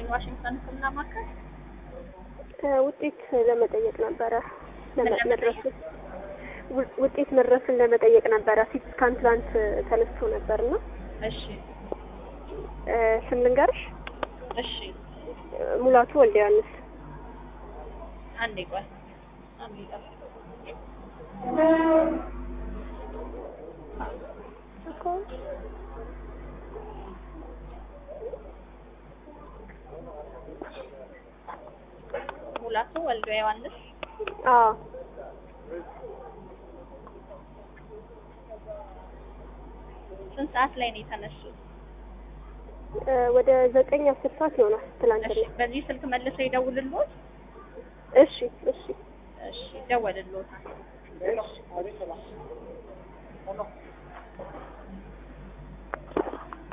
ይስጥልኝ ዋሽንግተን ህክምና ማዕከል ውጤት ለመጠየቅ ነበረ ምን ለመ- ለመጠየቅ? መድረሱን ው- ውጤት መድረሱን ለመጠየቅ ነበረ። ሲቲ ስካን ትላንት ተነስቶ ነበርና እሺ እ፣ ስም ልንገርሽ እሺ ሙላቱ ወልደ ዮሐንስ አንዴ ቆይ አንዴ ጠብቅ ሙላቱ ወልደ ዮሐንስ አዎ ስንት ሰዓት ላይ ነው የተነሱት? እ፣ ወደ ዘጠኝ አስር ሰዓት ይሆናል ትላንትና። እሺ በዚህ ስልክ መልሰው ይደውልልዎት? እሺ እሺ እሺ ይደወልልዎታል። እሺ